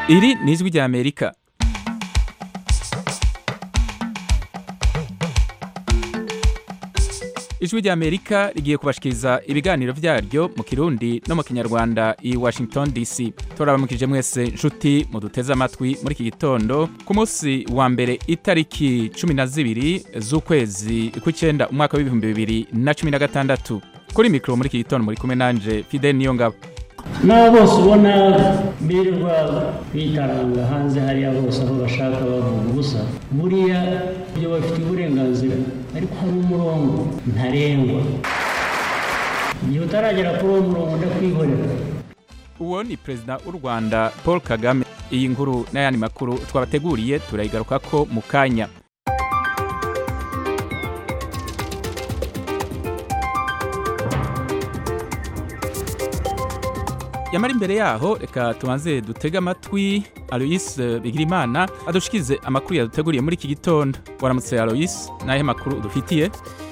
iri ni ijwi rya amerika ijwi rya amerika rigiye kubashikiriza ibiganiro vyaryo mu kirundi no mu kinyarwanda i washington dc turabamukije mwese nshuti muduteze amatwi muri iki gitondo ku munsi wa mbere itariki cumi na zibiri z'ukwezi kw'icenda umwaka w'ibihumbi bibiri na cumi na gatandatu kuri mikoro muri iki gitondo muri kumwe nanje fidel niyo ngabo n'abo bose ubona birirwa bitaranga hanze hariya bose aho bashaka bavuga ubusa buriya ibyo bafite uburenganzira ariko hari umurongo ntarengwa igihe utaragera kuri uwo murongo ndakwihorera uwo ni perezida w'u rwanda paul kagame iyi nkuru n'ayandi makuru twabateguriye turayigarukako mu kanya yamara imbere yaho reka tubanze dutege amatwi aloyise bigirimana adushikize amakuru yaduteguriye muri iki gitondo waramutse aloyise n'ahe makuru udufitiye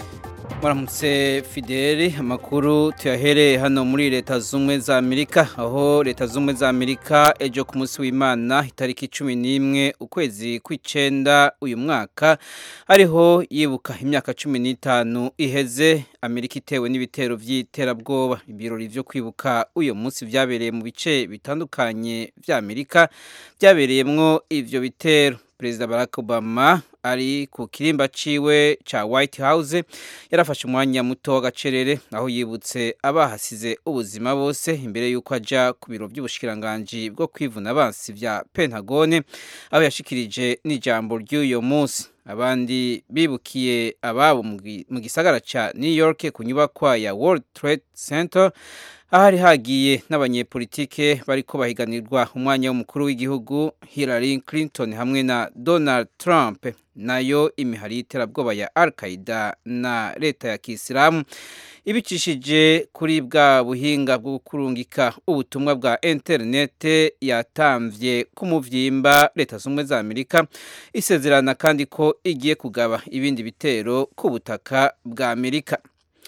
Muramutse Fideli amakuru tuyahereye hano muri leta z'ubumwe za Amerika aho leta z'ubumwe za Amerika ejo ku munsi w'Imana itariki cumi n'imwe ukwezi kw'icenda uyu mwaka ariho yibuka imyaka cumi n'itanu iheze Amerika itewe n'ibitero vy'iterabwoba ibirori vyo kwibuka uyu munsi vyabereye mu bice bitandukanye vya Amerika vyabereyemwo ivyo bitero Perezida Barack Obama ari ku kirimba ciwe ca White House yarafashe umwanya muto w'agacerere aho yibutse abahasize ubuzima bose imbere y'uko aja ku biro by'ubushikiranganji bwo kwivuna abansi vya Pentagone aho yashikirije n'ijambo ry'uyo munsi abandi bibukiye ababo mu gisagara ca New York ku nyubakwa ya World Trade Center ahari hagiye n'abanyepolitike bariko bahiganirwa umwanya w'umukuru w'igihugu Hillary Clinton hamwe na Donald Trump nayo imihari y'iterabwoba ya Al-Qaeda na leta ya Kisilamu ibicishije kuri bwa buhinga bwo kurungika ubutumwa bwa interinete yatamvye ku muvyimba leta z'ubumwe za Amerika isezerana kandi ko igiye kugaba ibindi bitero ku butaka bwa Amerika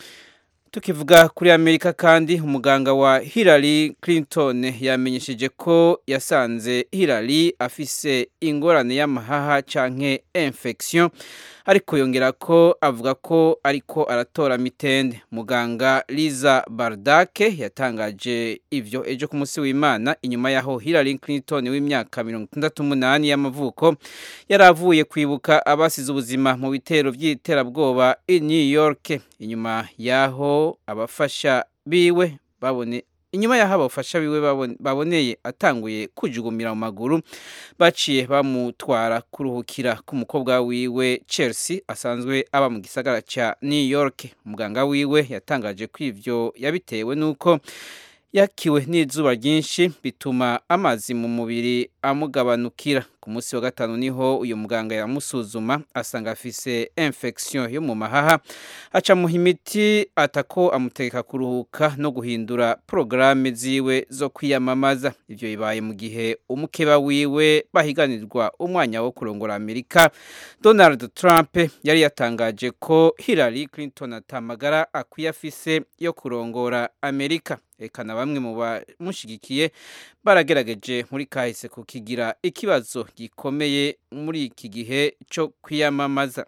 tukivuga kuri amerika kandi umuganga wa Hillary Clinton yamenyesheje ko yasanze Hillary afise ingorane y'amahaha canke infection ariko yongera ko avuga ko ariko aratora mitende muganga Liza Bardake yatangaje ivyo ejo ku munsi w'Imana inyuma yaho Hillary Clinton w'imyaka 68 y'amavuko yaravuye kwibuka abasize ubuzima mu bitero vy'iterabwoba i New York inyuma yaho abafasha biwe babone inyuma yaho abafasha biwe baboneye atanguye kujugumira mu maguru baciye bamutwara kuruhukira ku mukobwa wiwe Chelsea asanzwe aba mu gisagara ca New York umuganga wiwe yatangaje ko ivyo yabitewe nuko yakiwe n'izuba ryinshi bituma amazi mu mubiri amugabanukira ku munsi wa gatanu niho uyu muganga yamusuzuma asanga afise infection yo mu mahaha aca muha imiti atako amutegeka kuruhuka no guhindura porogaramu ziwe zo kwiyamamaza ivyo bibaye mu gihe umukeba wiwe bahiganirwa umwanya wo kurongora amerika donald trump yari yatangaje ko hillary clinton atamagara akwiye afise yo kurongora amerika eka na bamwe mu bamushigikiye baragerageje muri kahise kukigira ikibazo gikomeye muri iki gihe cyo kwiyamamaza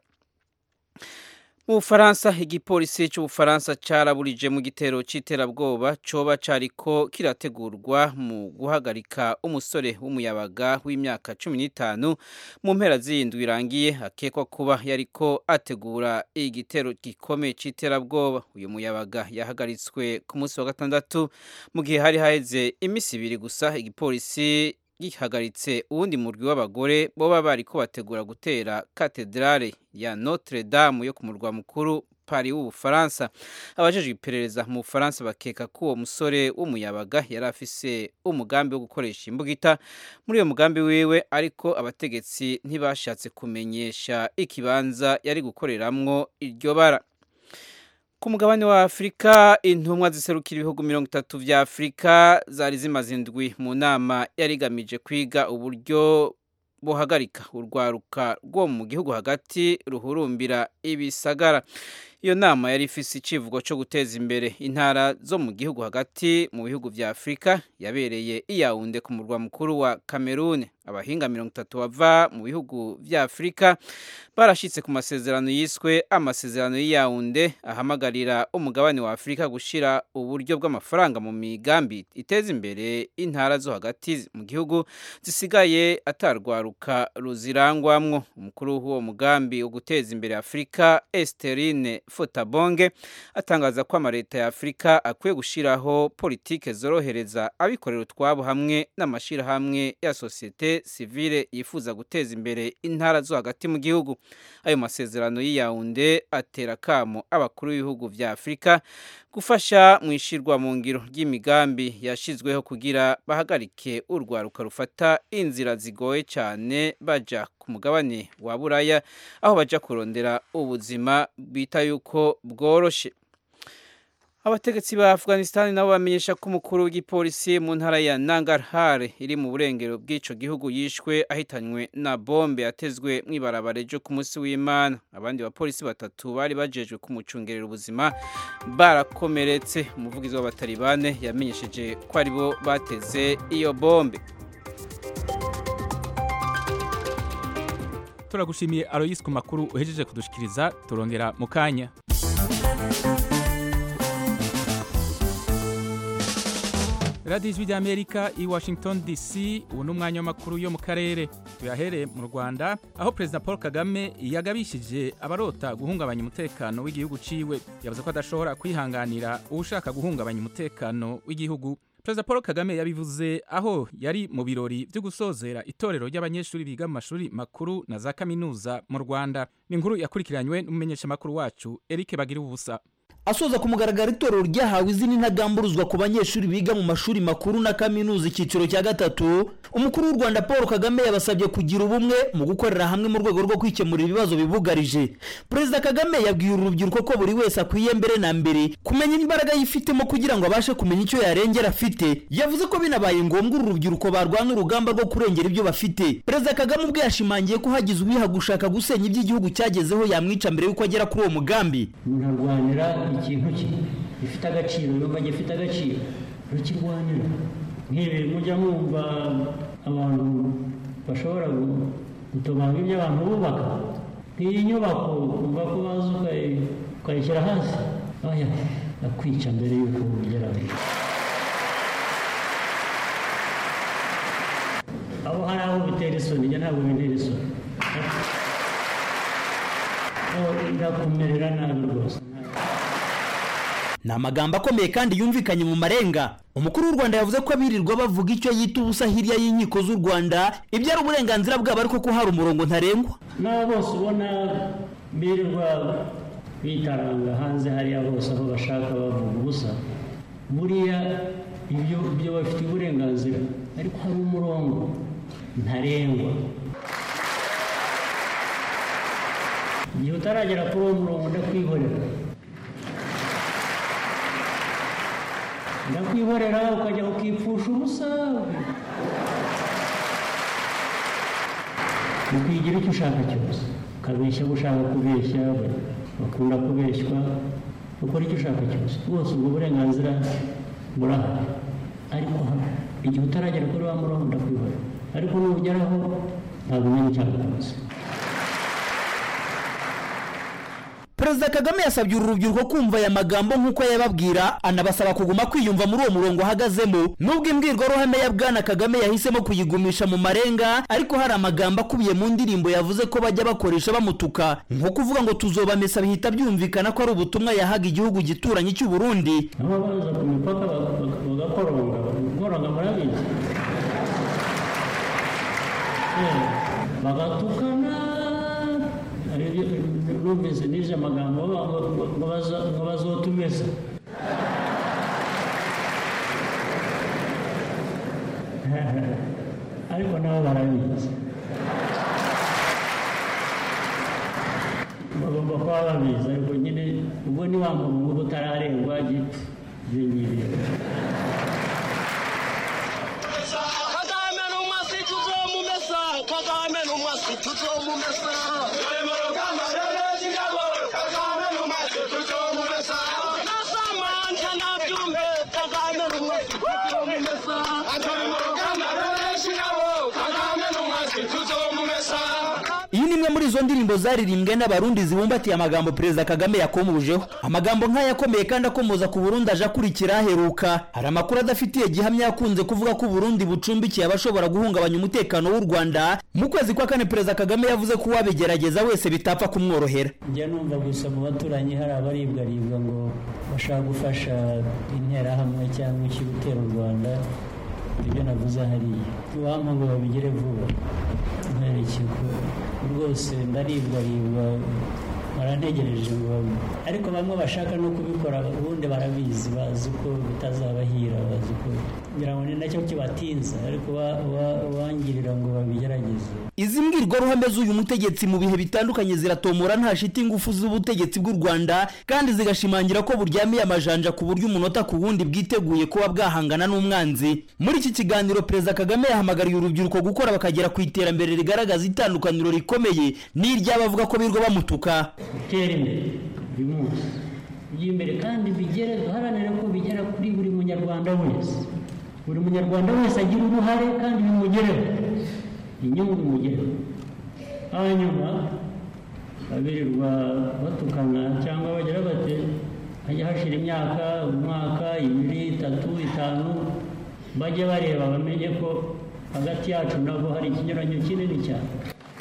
mu bufaransa igipolisi cy'ubufaransa cyaraburije mu gitero cy'iterabwoba coba cariko kirategurwa mu guhagarika umusore w'umuyabaga w'imyaka cumi n'itanu mu mpera z'iyindwi irangiye akekwa kuba yariko ategura igitero gikomeye c'iterabwoba uyu muyabaga yahagaritswe ku munsi wa gatandatu mu gihe hari haheze imisi ibiri gusa igipolisi gihagaritse uwundi murwi w'abagore boba bariko bategura gutera katedrale ya Notre Dame yo ku murwa mukuru Paris w'Ubufaransa abajejwe iperereza mu Bufaransa bakeka ko uwo musore w'umuyabaga yari afise umugambi wo gukoresha imbugita muri uyo mugambi wiwe ariko abategetsi ntibashatse kumenyesha ikibanza yari gukoreramwo iryo bara ku mugabane wa afurika intumwa ziserukira ibihugu mirongo itatu vya afurika zari zimaze indwi mu nama yari igamije kwiga uburyo buhagarika urwaruka rwo mu gihugu hagati ruhurumbira ibisagara iyo nama yari ifise icivugo cyo guteza imbere intara zo mu gihugu hagati mu bihugu vya Afrika yabereye iyawunde ku murwa mukuru wa Cameroon abahinga mirongo itatu bava mu bihugu vya Afrika barashitse ku masezerano yiswe amasezerano y'iyawunde ahamagarira umugabane wa Afrika gushira uburyo bw'amafaranga mu migambi iteza imbere intara zo hagati mu gihugu zisigaye atarwaruka ruzirangwamwo umukuru w'uwo mugambi wo guteza imbere Afrika Esterine Fotabonge atangaza ko amareta ya Afrika akwiye gushiraho politike zorohereza abikorera utwabo hamwe n'amashirahamwe ya societe civile yifuza guteza imbere intara zo hagati mu gihugu ayo masezerano y'iyawunde atera kamo abakuru b'ibihugu vya Afrika gufasha mu ishirwa mu ngiro ry'imigambi yashizweho kugira bahagarike urwaruka rufata inzira zigoye cyane baja ku mugabane wa Buraya aho baja kurondera ubuzima bita yuko bworoshe abategetsi ba Afghanistan nabo bamenyesha ko umukuru w'igipolisi mu ntara ya Nangarhar iri mu burengero bw'ico gihugu yishwe ahitanywe na bombe yatezwe mw'ibarabara ryo ku munsi w'Imana abandi bapolisi batatu bari bajejwe kumucungerera ubuzima barakomeretse umuvugizi w'abatalibane yamenyesheje ko aribo bateze iyo bombe turagushimiye Aloyse ku makuru uhejeje kudushikiriza turongera mu kanya radiyo ijwi ry'amerika i washington dc ubu ni umwanya w'amakuru yo mu karere tuyahereye mu rwanda aho perezida paul kagame yagabishije abarota guhungabanya umutekano w'igihugu ciwe yavuze ko adashobora kwihanganira uwushaka guhungabanya umutekano w'igihugu perezida paul kagame yabivuze aho yari mu birori byo gusozera itorero ry'abanyeshuri biga mu mashuri makuru na za kaminuza mu rwanda ni inkuru yakurikiranywe n'umumenyeshamakuru wacu eric bagira ubusa asoza ku mugaragaro itorero ryahawe izina intagamburuzwa ku banyeshuri biga mu mashuri makuru na kaminuza icyiciro cya gatatu umukuru w'u rwanda paul kagame yabasabye kugira ubumwe mu gukorera hamwe mu rwego rwo kwikemura ibibazo bibugarije perezida kagame yabwiye uru rubyiruko ko buri wese akwiye mbere na mbere kumenya imbaraga yifitemo kugira ngo abashe kumenya icyo yarengera afite yavuze ko binabaye ngombwa uru rubyiruko barwana urugamba rwo kurengera ibyo bafite perezida kagame ubwe yashimangiye ko hagize uwiha gushaka gusenya iby'igihugu cyagezeho yamwica mbere y'uko agera kuri uwo mugambi munarwanira ikintu cye gifite agaciro yumva gifite agaciro rukirwanira nk'ibi mujya mwumva abantu bashobora gutobanga ibyo abantu bubaka nk'iyi nyubako kumva ko waza ukayishyira hasi oya akwica mbere y'uko ugeraho aho hari aho bitera isoni njye ntabwo bintera isoni ndakumerera nabi rwose ni amagambo akomeye kandi yumvikanye mu marenga umukuru w'u rwanda yavuze ko abirirwa bavuga icyo yita ubusa hirya y'inkiko z'u rwanda ibyo ari uburenganzira bwabo ariko ko hari umurongo ntarengwa n'abo bose ubona birirwa bitaranga hanze hariya bose aho bashaka bavuga ubusa buriya ibyo ibyo bafite uburenganzira ariko hari umurongo ntarengwa igihe utaragera kuri uwo murongo ndakwihorera ndakwihorera ukajya ukipfusha ubusa ukigira icyo ushaka cyose ukabeshya abo ushaka kubeshya bakunda kubeshywa ukora icyo ushaka cyose rwose ubwo burenganzira burahari ariko igihe utaragera kuri wa murongo ndakwihorera ariko nugeraho ntabwo umenya icyaha cyose perezida kagame yasabye uru rubyiruko kumva aya magambo nk'uko yababwira anabasaba kuguma kwiyumva muri uwo murongo ahagazemo nubwo imbwirwaruhame ya bwana kagame yahisemo kuyigumisha mu marenga ariko hari amagambo akubiye mu ndirimbo yavuze ko bajya bakoresha bamutuka nko kuvuga ngo tuzobamesa bihita byumvikana ko ari ubutumwa yahaga igihugu gituranye cy'u Burundi aho baza ku mipaka bagakoronga gukoronga murabizi bagatukana numvise n'ije amagambo ngo bazotumesa ariko nabo barabizi bagomba kuba babizi ariko nyine ubwo ni wa muntu uba utararengwa gipfa ibyo ngibyo kagame n'umwasi tuzomumesa kagame n'umwasi tuzomumesa izo ndirimbo zaririmbwe n'abarundi zibumbatiye amagambo perezida kagame yakomujeho amagambo nk'aya akomeye kandi akomoza ku burundi aje akurikira aheruka hari amakuru adafitiye gihamya yakunze kuvuga ko uburundi bucumbikiye abashobora guhungabanya umutekano w'u rwanda mu kwezi kwa kane perezida kagame yavuze ko uwabigerageza wese bitapfa kumworohera njya numva gusa mu baturanyi hari abaribwaribwa ngo bashaka gufasha interahamwe cyangwa iki gutera u rwanda ibyo navuze hariya iwampa ngo babigere vuba nkwereke ko rwose ndaribwaribwa barantegereje ngo babi ariko bamwe bashaka no kubikora ubundi barabizi bazi ko bitazabahira bazi ko ngira ngo ni nacyo kibatinza ariko wa- wa- wangirira ngo babigerageze izi mbwirwaruhame z'uyu mutegetsi mu bihe bitandukanye ziratomora nta shiti ingufu z'ubutegetsi bw'u rwanda kandi zigashimangira ko buryamiye amajanja ku buryo umunota ku wundi bwiteguye kuba bwahangana n'umwanzi muri iki kiganiro perezida kagame yahamagariye urubyiruko gukora bakagera ku iterambere rigaragaza itandukaniro rikomeye n'iry'abavuga ko birirwa bamutuka gutera imbere buri munsi bijya imbere kandi bigere duharanire ko bigera kuri buri munyarwanda wese buri munyarwanda wese agira uruhare kandi bimugereho inyungu bimugereho hanyuma babirirwa batukana cyangwa bagira bate hajya hashira imyaka umwaka ibiri itatu itanu bajye bareba bamenye ko hagati yacu nabwo hari ikinyuranyo kinini cyane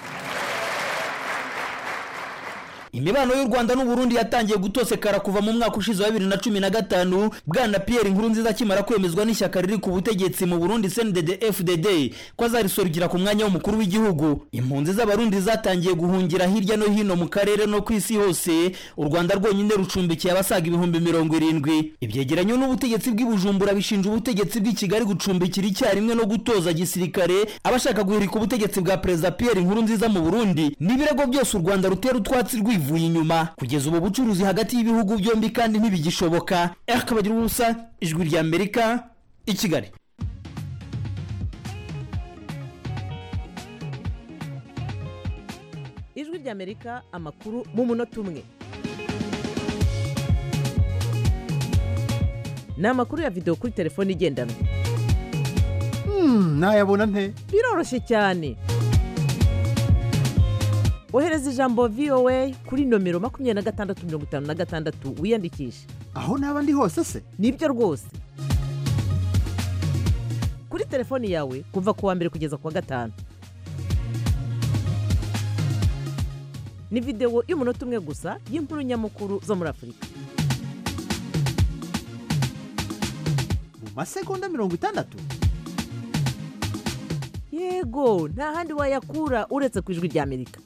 imibano y'u rwanda n'uburundi yatangiye gutosekara kuva mu mwaka ushize wa bibiri na cumi na gatanu bwana pierre nkurunziza akimara kwemezwa n'ishyaka riri ku butegetsi mu burundi cndd fdd ko azarisorukira ku mwanya w'umukuru w'igihugu impunzi z'abarundi zatangiye guhungira hirya no hino mu karere no ku isi hose u rwanda rwonyine rucumbikiye abasaga ibihumbi mirongo irindwi ibyegeranyo n'ubutegetsi bw'i bujumbura bishinja ubutegetsi bw'i kigali gucumbikira icyarimwe no gutoza gisirikare abashaka guhirika ubutegetsi bwa perezida pierre nkurunziza mu burundi n'ibirego byose u rwanda rutera utwatsi rwivuye inyuma kugeza ubu bucuruzi hagati y'ibihugu byombi kandi ntibigishoboka erika bagira ubusa ijwi rya amerika i kigali ijwi ry'amerika amakuru mu munota umwe ni amakuru ya videwo kuri telefone igendanwa nayabona nte biroroshye cyane ohereza ijambo voa kuri nomero makumyabiri na gatandatu mirongo itanu na gatandatu wiyandikishe aho naba ndi hose se nibyo rwose kuri telefoni yawe kuva ku wa mbere kugeza ku wa gatanu ni videwo y'umunota umwe gusa y'inkuru nyamukuru zo muri afurika mu masegonda mirongo itandatu yego nta handi wayakura uretse ku ijwi ry'amerika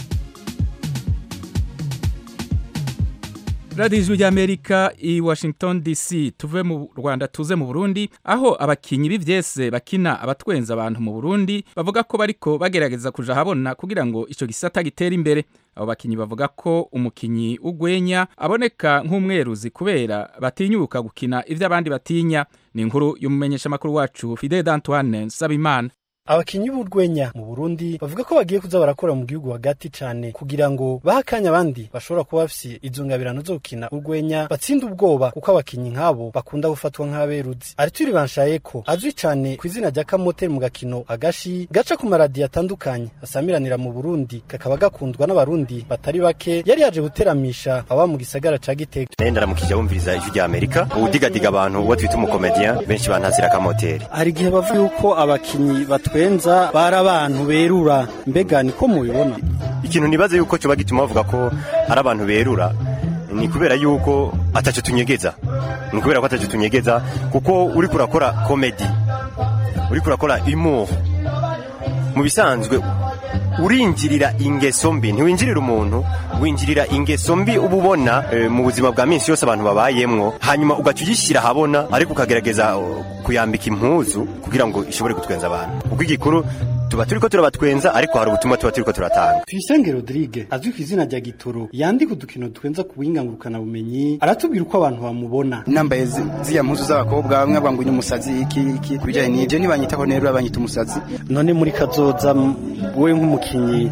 radiyo ijwi ry'amerika i washington dc tuve mu rwanda tuze mu burundi aho abakinnyi b'ibyese bakina abatwenza abantu mu burundi bavuga ko bariko bagerageza kuja ahabona kugira ngo icyo gisata gitere imbere abo bakinnyi bavuga ko umukinnyi w'ugwenya aboneka nk'umweruzi kubera batinyuka gukina ibyo abandi batinya ni inkuru y'umumenyeshamakuru wacu fide d'antoine nsabimana abakinyi b'urwenya mu burundi bavuga ko bagiye kuza barakora mu gihugu hagati cane kugira ngo bahe akanya abandi bashobora kuba bafise izo ngabirano zo gukina urwenya batsinde ubwoba kuko abakinyi nk'abo bakunda gufatwa nk'aberuzi arituri banshayeko azwi cane ku izina rya kamoteri mu gakino agashi gaca ku maradiyo atandukanye asamiranira mu burundi kakaba gakundwa n'abarundi batari bake yari yaje guteramisha aba mu gisagara ca gitega naye ndaramukije wumviriza ijwi rya amerika uwudigadiga abantu uwo twita umukomediya benshi bantazira akamoteri hari igihe bavuga yuko abakinyi batwenza bari abantu berura mbega niko mubibona ikintu nibaze yuko cyoba gituma bavuga ko ari abantu berura ni kubera yuko ataco tunyegeza ni kubera ko ataco tunyegeza kuko uriko urakora komedi uriko urakora humour mu bisanzwe urinjirira ingeso mbi ntiwinjirira umuntu winjirira ingeso mbi uba ubona eh, mu buzima bwa minsi yose abantu babayemwo hanyuma ugaca ugishyira ahabona ariko ukagerageza uh, kuyambika impuzu kugira ngo ishobore gutwenza abantu kuko igikuru tuba turiko turabatwenza ariko hari ubutumwa tuba turiko turatanga tuyisenge rodrigue azwi ku izina rya gitoro yandika udukino twenza ku buhinga ngurukanabumenyi aratubwira uko abantu bamubona nambaye zi- ziriya mpuzu z'abakobwa bamwe bavuga ngo uyu umusazi iki iki ku bijyanye n'ibyo ntibanyitaho nero banyita umusazi none muri kazoza m- wowe nk'umukinyi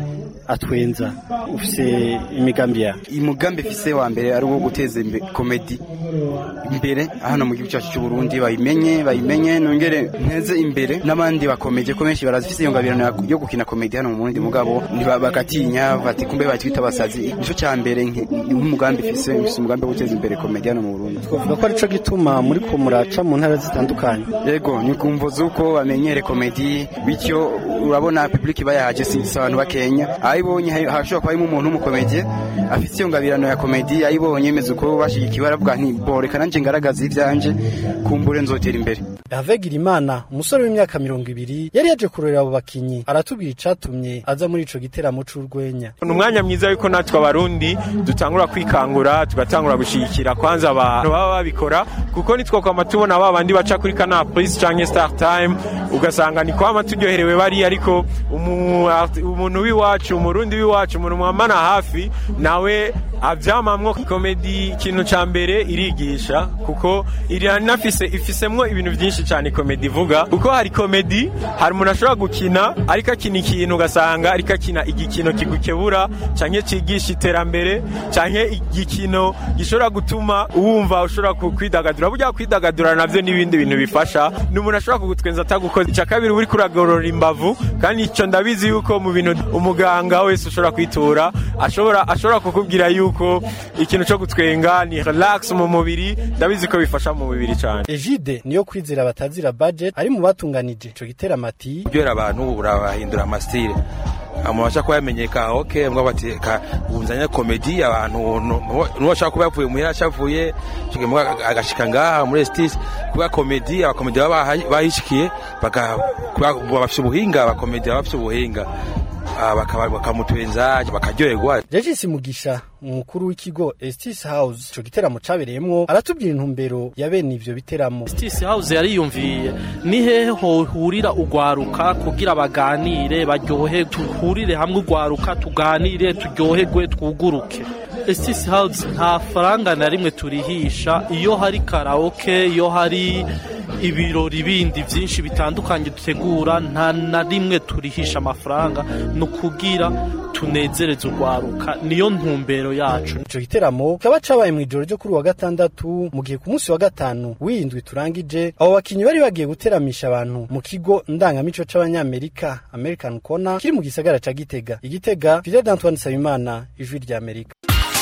atwenza ufise imigambi ya umugambi fise wa mbere ari uwo guteza imbere komedi imbere hano mu gihugu cyacu cy'u Burundi bayimenye bayimenye nongere nteze imbere n'abandi bakomeje ko benshi barazifise iyo ngabirano ya- yo gukina komedi hano mu Burundi mugabo ntiba- bagatinya bati kumbe batwita abasazi nico cya mbere nke- nk'umugambi fise fise umugambi wo guteza imbere komedi hano mu Burundi twavuga ko arico gituma muri ko muraca mu ntara zitandukanye yego ni kumvo z'uko bamenyere komedi bityo urabona public bayahaje si si abantu bakenya ayibonye ha- hashobora kuba harimo umuntu w'umukomedi afite iyo ngabirano ya komedi ayibonye yemeza uko bashigikiwe aravuga nti boreka nanjye ngaragaza ibyanje kumbure nzotera imbere Hervé Girimana umusore w'imyaka mirongo ibiri yari yaje kurorera abo bakinyi aratubwira icatumye aza muri ico giteramo c'urwenya ni umwanya mwiza yuko natwe abarundi dutangura kwikangura tugatangura gushigikira kwanza abantu baba babikora kuko nitwokwama tubona ba bandi baca kuri kanal plus canke star time ugasanga ni kwama turyoherewe bari ariko umu- art- umuntu w'iwacu umurundi w'iwacu umuntu mwamana hafi nawe avyamamwo komedi ikintu ca mbere irigisha kuko iranafise ifisemwo ibintu vyinshi cane komedi ivuga kuko hari komedi hari umuntu ashobora gukina ariko akina ikintu ugasanga ariko akina igikino kigukebura canke cigisha iterambere canke igikino gishobora gutuma wumva ushobora ku- kwidagadura burya kwidagadura navyo n'ibindi bintu bifasha ni umuntu ashobora kugutwenza atagukoze ica kabiri uri kuragorora imbavu kandi ico ndabizi yuko mu bintu umuganga wese ushobora kwitura ashobora ashobora kukubwira yuko ikintu co gutwenga ni relax mu mubiri ndabizi ko bifasha mu mubiri cane Egide niyo kwizera batazira budget ari mu batunganije ico giteramo ati kuryohera abantu urabahindura amasitire amabasha kuba yamenyeka ok mbwa bati ka ubunzanya komedi abantu nuwo ashaka kuba yavuye muhira acavuye mbwa agashika ngaha muri estis kuba komedi abakomedi baba baha- bahishikiye baka kuba bafite ubuhinga abakomedi baba bafite ubuhinga Ah, bakaba- bakamutwenza bakaryoherwa Regis Mugisha umukuru w'ikigo Estis House ico giteramo cabereyemwo aratubwira intumbero ya bene ivyo biteramo Justice House yariyumviye ni hehe hohurira ugwaruka kugira baganire baryohe tuhurire hamwe ugwaruka tuganire turyoherwe twuguruke Justice House nta faranga na rimwe turihisha iyo hari karaoke iyo hari ibirori bindi byinshi bitandukanye dutegura nta na rimwe turihisha amafaranga ni ukugira tunezereze urwaruka niyo ntumbero yacu ico giteramo kikaba cabaye mw'ijoro ryo kuri wa gatandatu mu gihe ku munsi wa gatanu w'indwi turangije abo bakinyi bari bagiye guteramisha abantu mu kigo ndangamico c'abanyamerika American Corner kiri mu gisagara ca Gitega igitega Fidel Antoine Sabimana ijwi rya Amerika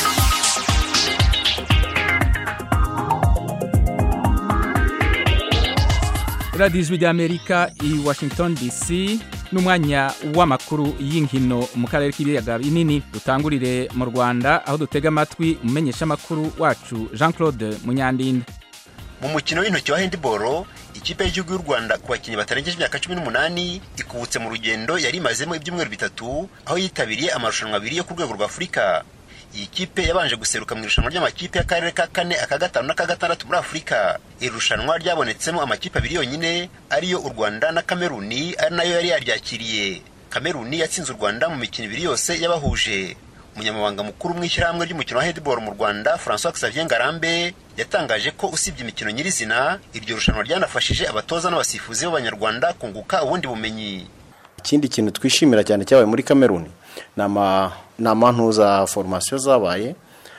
radiyo ijwi ry'amerika i washington dc n'umwanya w'amakuru y'inkino mu karere k'ibiyaga binini dutangurire mu rwanda aho dutega amatwi umumenyeshamakuru wacu jean claude munyandinda mu mukino w'intoki wa handiboro ikipe y'igihugu y'u rwanda ku bakinnyi batarengeje imyaka cumi n'umunani ikubutse mu rugendo yari imazemo ibyumweru bitatu aho yitabiriye amarushanwa abiri yo ku rwego rwa afurika iyi kipe yabanje guseruka mu irushanwa ry'amakipe y'akarere ka kane aka gatanu n'aka gatandatu muri afurika iri rushanwa ryabonetsemo amakipe abiri yonyine ariyo u rwanda na kameruni ari nayo yari yaryakiriye kameruni yatsinze u rwanda mu mikino ibiri yose yabahuje umunyamabanga mukuru mu ishyirahamwe ry'umukino wa handball mu rwanda francois xavier ngarambe yatangaje ko usibye imikino nyirizina iryo rushanwa ryanafashije abatoza n'abasifuzi b'abanyarwanda kunguka ubundi bumenyi ikindi kintu twishimira cyane cyabaye muri kameruni ni ama- ni amantuza foromasiyo zabaye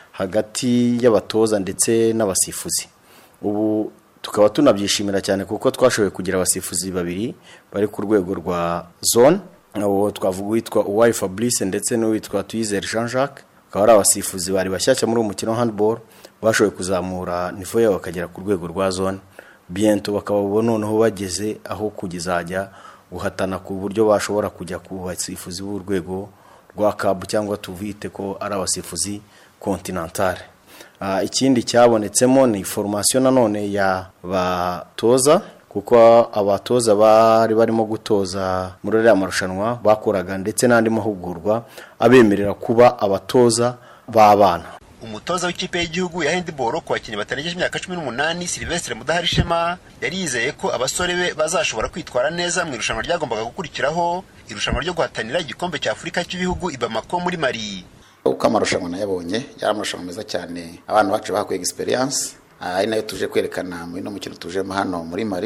hagati y'abatoza ndetse n'abasifuzi ubu tukaba tunabyishimira cyane kuko twashoboye kugira abasifuzi babiri bari ku rwego rwa zone uwo twavuga uwitwa uwayi fabrice ndetse n'uwitwa tuyizere jean jacques akaba ari abasifuzi bari bashyashya muri uwo mukino wa handball bashoboye kuzamura nivo yabo bakagera ku rwego rwa zone biento bakaba ubu noneho bageze aho kugezajya guhatana ku buryo bashobora kujya ku basifuzi b'urwego rwa kabu cyangwa tuvite ko ari abasifuzi kontinantale Ah, ikindi cyabonetsemo ni foromasiyo nanone ya batoza kuko abatoza bari barimo gutoza muri ariya marushanwa bakoraga ndetse n'andi mahugurwa abemerera kuba abatoza b'abana umutoza w'ikipe y'igihugu ya handball ku bakinnyi batarengeje imyaka cumi n'umunani silvestre mudaharishema yari yizeye ko abasore be bazashobora kwitwara neza mu irushanwa ryagombaga gukurikiraho irushanwa ryo guhatanira igikombe cya afurika cy'ibihugu i bamako muri mali uko amarushanwa nayabonye yari amarushanwa meza cyane abantu bacu bahakuye egisperiyanse ari nayo tuje kwerekana muri no mukino tujemo hano muri mari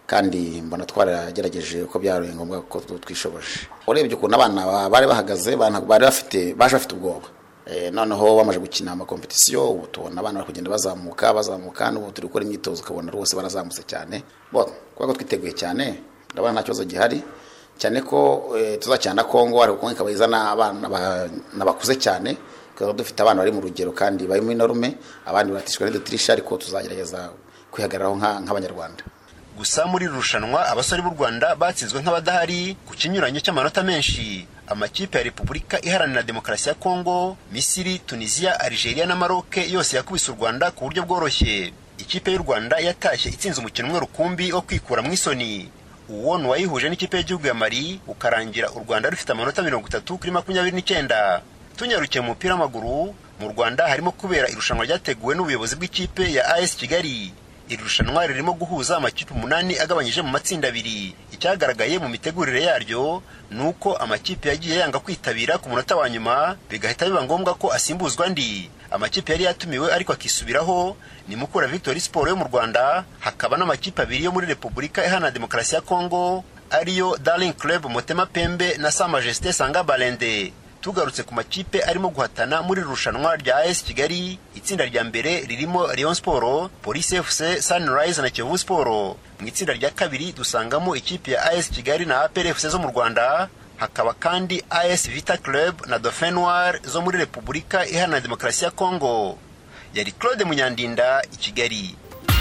kandi mbona twaragerageje uko byabaye ngombwa ko twishoboje urebye ukuntu abana bari bahagaze bari bafite baje bafite ubwoba noneho bamaze gukina amakompetisiyo ubu tubona abana bari kugenda bazamuka bazamuka n'ubu turi gukora imyitozo ukabona rwose barazamutse cyane kubera ko twiteguye cyane ndabona nta kibazo gihari cyane ko tuzacana kongo ariko kongo ikaba izana abana bakuze cyane tukaba dufite abana bari mu rugero kandi bari muri norume abandi baratishwa n'udutirisha ariko tuzagerageza kwihagararaho nk'abanyarwanda gusa muri iri rushanwa abasore b'u rwanda batsinzwe nk'abadahari ku kinyuranyo cy'amanota menshi amakipe ya repubulika iharanira demokarasi ya kongo misiri tunisiya algeria na maroke yose yakubise u rwanda ku buryo bworoshye ikipe y'u rwanda yatashye itsinze umukino umwe rukumbi wo kwikura mu isoni uwo ni uwayihuje n'ikipe y'igihugu ya mari ukarangira u rwanda rufite amanota mirongo itatu kuri makumyabiri n'icyenda tunyarukiye mu mupira w'amaguru mu rwanda harimo kubera irushanwa ryateguwe n'ubuyobozi bw'ikipe ya as kigali iri rushanwa ririmo guhuza amakipe umunani agabanyije mu matsinda abiri icyagaragaye mu mitegurire yaryo ni uko amakipe yagiye yanga kwitabira ku munota wa nyuma bigahita biba ngombwa ko asimbuzwa andi amakipe yari yatumiwe ariko akisubiraho ni mukura victory sport yo mu rwanda hakaba n'amakipe abiri yo muri repubulika iharanira demokarasi ya kongo ariyo darling club motema pembe na sa majesté sanga balende tugarutse ku makipe arimo guhatana muri irushanwa rya AS Kigali itsinda rya mbere ririmo Rayon Sport, Police FC, Sunrise na Kiyovu Sport. Mu itsinda rya kabiri dusangamo ikipe ya AS Kigali na APR FC zo mu Rwanda, hakaba kandi AS Vita Club na Dauphin Noir zo muri Repubulika Iharanira Demokarasi ya Kongo. Yari Claude Munyandinda i Kigali.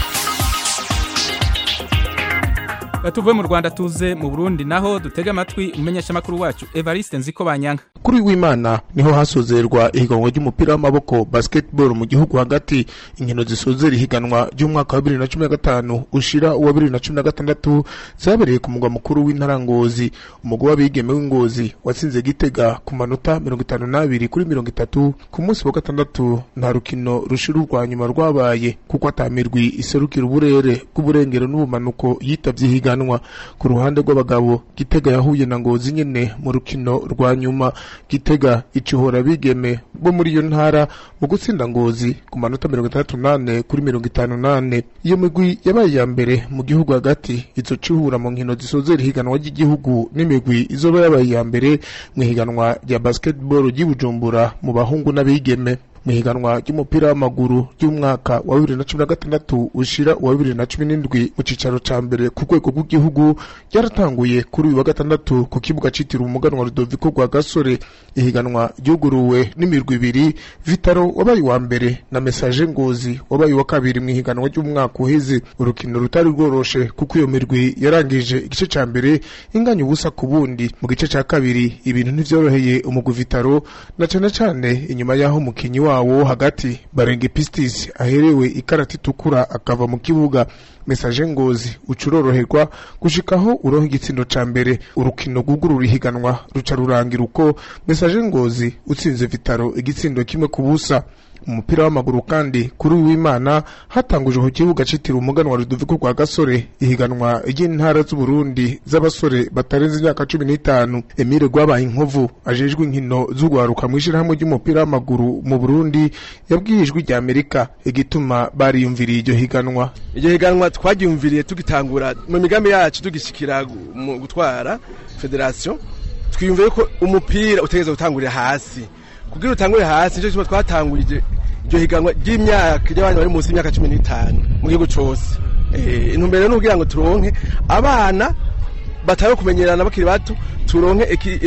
tuve mu rwanda tuze mu burundi naho dutega amatwi umumenyeshamakuru wacu evariste nziko banyanga kuri w'imana niho hasozerwa ihiganwa ry'umupira w'amaboko basketball mu gihugu hagati inkino zisozera ihiganwa ry'umwaka wa bibiri na cumi na gatanu ushira uwa bibiri na cumi na gatandatu zabereye ku mugwa mukuru w'intara ngozi umugwi w'abigeme w'ingozi watsinze gitega ku manota mirongo itanu n'abiri kuri mirongo itatu ku munsi wa gatandatu nta rukino rushira urwa nyuma rwabaye kuko atamirwi iserukira uburere bw'uburengero n'ubumanuko yitavye ihiganwa ku ruhande rw'abagabo gitega yahuye na ngozi nyene mu rukino rwa nyuma gitega icihora bigeme bo muri iyo ntara mu gutsinda ngozi ku manota mirongo itandatu nane kuri mirongo itanu nane iyo migwi yabaye iya mbere mu gihugu hagati izo cihura mu nkino zisozera ihiganwa ry'igihugu n'imigwi izoba yabaye iya mbere mu ihiganwa rya basketball ry'i bujumbura mu bahungu n'abigeme mu ihiganwa ry'umupira w'amaguru ry'umwaka wa bibiri na cumi na gatandatu ushira uwa bibiri na cumi n'indwi mu cicaro ca mbere ku rwego rw'igihugu ryaratanguye kuri uyu wa gatandatu ku kibuga citiriwe umuganwa rudoviko rwa gasore ihiganwa ryuguruwe n'imirwi ibiri vitaro wabaye uwa mbere na mesaje ngozi wabaye uwa kabiri mu ihiganwa ry'umwaka uheze urukino rutari rworoshe kuko iyo mirwi yarangije igice ca mbere inganya ubusa ku bundi mu gice ca kabiri ibintu ntivyoroheye umugwi vitaro na cane cane inyuma y'aho umukinyi wawo hagati barenge pistis aherewe ikarata itukura akava mu kibuga mesaje ngozi ucuroroherwa gushikaho uronka igitsindo ca mbere urukino rwugurura ihiganwa ruca rurangira uko mesaje ngozi utsinze vitaro igitsindo kimwe ku busa mu mupira w'amaguru kandi kuri w'imana hatanguje ku kibuga citiriwe umuganwa rudoviko rwa gasore ihiganwa ry'intara z'uburundi z'abasore batarenze imyaka cumi n'itanu emile rwabaye inkovu ajejwe inkino z'ugwaruka mw'ishirahamwe ry'umupira w'amaguru mu burundi yabwiye ijwi rya amerika igituma bariyumviriye iryo higanwa iryo higanwa twaryumviriye tugitangura mu migambi yacu tugishikira mu gutwara federasiyo twiyumviye ko umupira utegereza gutangurira hasi kugira utangure hasi nicyo gituma twatangurije iryo higanwa ry'imyaka ry'abana bari munsi y'imyaka cumi n'itanu mu gihugu cose intumbero ni ukugira ngo turonke abana batari kumenyerana bakiri bato turonke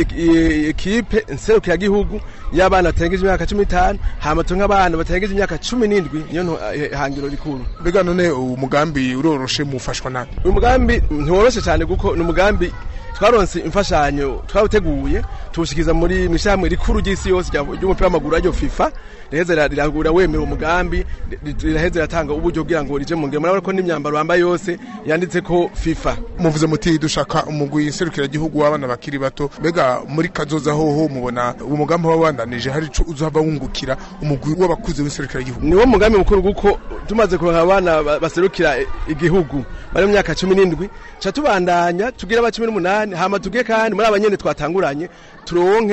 ekipe nserukiragihugu y'abana batarengeje imyaka cumi n'itanu hama turonke abana batarengeje imyaka cumi n'indwi niyo hangiro rikuru mbega none umugambi uroroshe mufashwa nabi uyu mugambi ntiworoshe cyane kuko ni umugambi twaronse imfashanyo twawuteguye tuwushyikiza muri mishamwe rikuru ry'isi yose ry'umupira w'amaguru aryo FIFA riheze riragura wemera umugambi riraheze riratanga uburyo kugira ngo rije mu ngiro murabona ko n'imyambaro bambaye yose yanditse ko FIFA muvuze muti dushaka umugwi nserukiragihugu w'abana bakiri bato mbega muri kazoza hoho mubona uwo mugambi wabandanije hari ico uzohava wungukira umugwi w'abakuze w'inserukiragihugu niwo mugambi mukuru kuko tumaze kuronka abana baserukira igihugu bari mu myaka cumi n'indwi ca tubandanya tugira aba cumi n'umunani hama tuge kandi muri abanyene twatanguranye turonke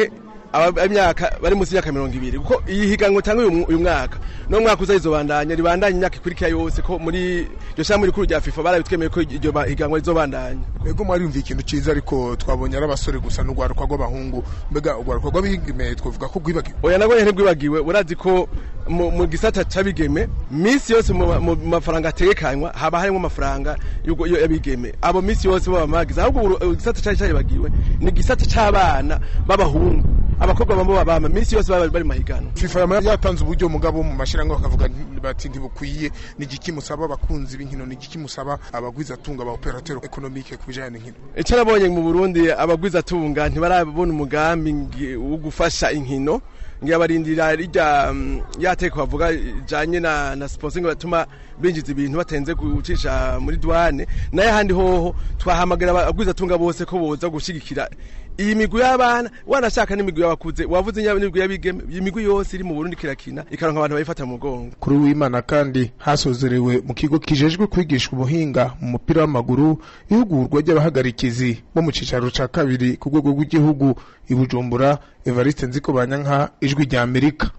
aba- imyaka bari munsi y'imyaka mirongo ibiri kuko iyi higanwa itanga uyu mu- uyu mwaka no mwaka uza rizobandanya ribandanya imyaka ikurikira yose ko muri iryo shyirahamwe rikuru rya fifa barabitwemeye ko iryo ba- higanwa rizobandanya Ego mwari yumviye ikintu ciza ariko twabonye ari abasore gusa n'ugwaruka rw'abahungu mbega ugwaruka rw'abigeme twavuga ko rwibagiwe oya nabwo nyine ntibwibagiwe urazi ko mu mu gisata c'abigeme minsi yose mu mu mafaranga ategekanywa haba harimo amafaranga y'ubwo- yo- y'abigeme abo minsi yose baba magiza ahubwo uru- uru- igisata cari caribagiwe ni igisata c'abana b'abahungu abakobwa bambo babama minsi yose baba bari mahiganwa FIFA yama yatanze uburyo mugabo mu mashirango bakavuga nti- bati ntibukwiye ni igiki musaba abakunzi b'inkino ni igiki musaba abagwiza tunga ba operateur economique ku bijanye n'inkino icyo nabonye mu burundi abagwizatunga ntibarabona umugambi ngi- wo gufasha inkino ngiyabarindira rijya mm, ya teko bavuga ijanye na na sponsoring batuma binjiza ibintu batenze gucisha muri douane naye handi hoho twahamagara abagwizatunga bose ko boza gushigikira iyi migwi y'abana wanashaka n'imigwi y'abakuze wavuze nyaba n'imigwi y'abigeme iyi migwi yose iri mu Burundi kirakina ikaronka abantu bayifata mu mugongo kuri w'imana kandi hasozerewe mu kigo kijejwe kwigisha ubuhinga mu mupira w'amaguru ihugurwa ry'abahagarikizi bo mu cicaro ca kabiri ku rwego rw'igihugu i Bujumbura Evariste Nzikobanyanka ijwi rya Amerika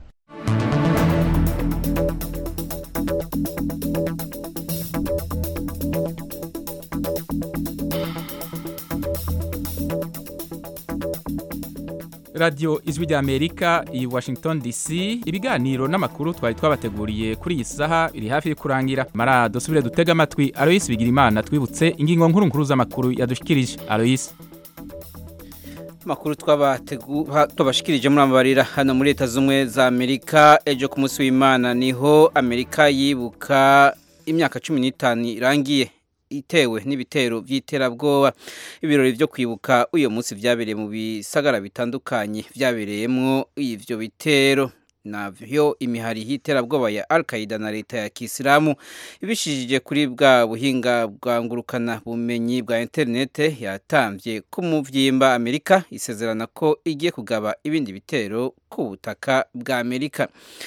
radiyo ijwi rya amerika i washington dc ibiganiro n'amakuru twari twabateguriye kuri iyi saha biri hafi yo kurangira mara dusubire dutega amatwi aloyisi bigirimana twibutse ingingo nkuru nkuru z'amakuru yadushikirije aloyisi Makuru twabategu- ha- twabashikirije muri amabarira hano muri leta z'umwe za Amerika ejo ku munsi w'Imana niho Amerika yibuka imyaka cumi n'itanu irangiye itewe n'ibitero by'iterabwoba ibirori byo kwibuka uyu munsi byabereye mu bisagara bitandukanye byabereyemwo ivyo bitero navyo imihari y'iterabwoba ya Al-Qaeda na leta ya Kisilamu ibishijije kuri bwa buhinga bwa ngurukana bumenyi bwa interinete yatamvye ku muvyimba Amerika isezerana ko igiye kugaba ibindi bitero ku butaka bwa Amerika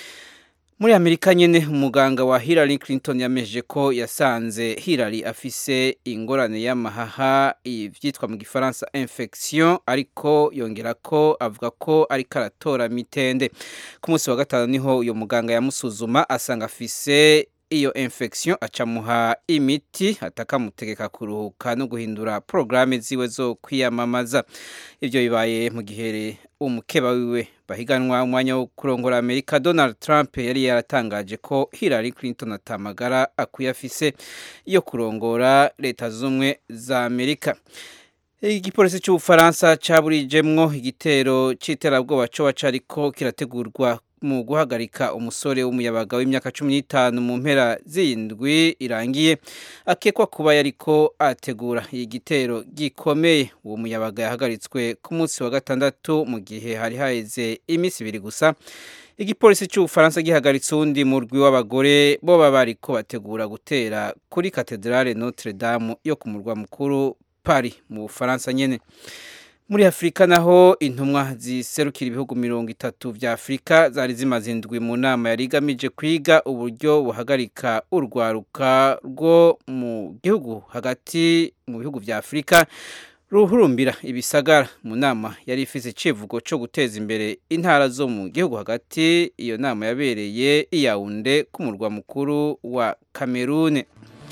muri Amerika nyene umuganga wa Hillary Clinton yameje ko yasanze Hillary afise ingorane y'amahaha ivyitwa mu gifaransa infection ariko yongera ko avuga ko ariko aratora mitende ku munsi wa gatanu niho uyo muganga yamusuzuma asanga afise iyo infection acamuha imiti atakamutegeka kuruhuka no guhindura porogaramu ziwe zo kwiyamamaza ibyo bibaye mu gihe umukeba wiwe bahiganwa umwanya wo kurongora amerika donald trump yari yaratangaje ko hillary clinton atamagara akwiye afise yo kurongora leta z'ubumwe za amerika igipolisi cy'ubufaransa caburijemwo igitero c'iterabwoba coba cariko kirategurwa mu guhagarika umusore w'umuyabaga w'imyaka cumi n'itanu mu mpera z'indwi irangiye akekwa kuba yariko ategura igitero gikomeye uwo muyabaga yahagaritswe ku munsi wa gatandatu mu gihe hari haheze iminsi ibiri gusa igipolisi cy'ubufaransa gihagaritse uwundi murwi w'abagore bo baba bariko bategura gutera kuri katedrale notre dame yo ku murwa mukuru Paris mu Bufaransa nyene muri Afurika naho intumwa ziserukira ibihugu mirongo itatu vya Afurika zari zimaze indwi mu nama yari igamije kwiga uburyo buhagarika urwaruka rwo mu gihugu hagati mu bihugu vya Afurika ruhurumbira ibisagara mu nama yari ifise icivugo co guteza imbere intara zo mu gihugu hagati iyo nama yabereye i Yaounde ku murwa mukuru wa Cameroon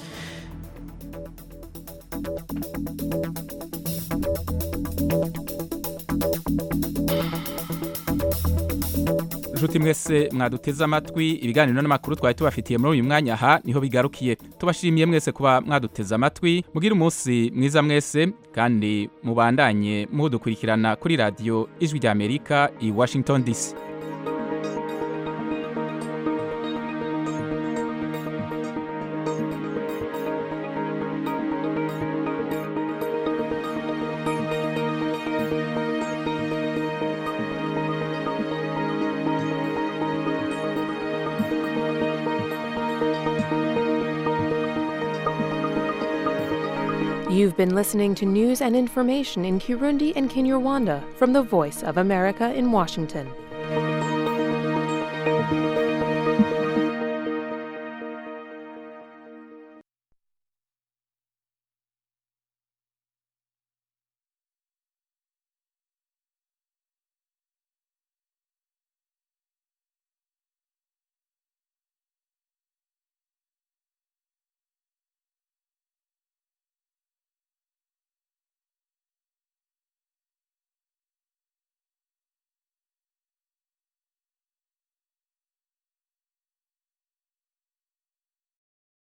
nshuti mwese mwaduteze amatwi ibiganiro n'amakuru twari tubafitiye muri uyu mwanya aha niho bigarukiye tubashimiye mwese kuba mwaduteze amatwi mugire umunsi mwiza mwese kandi mubandanye mudukurikirana kuri radiyo ijwi rya amerika i washington dc You've been listening to news and information in Kirundi and Kinyarwanda from the Voice of America in Washington.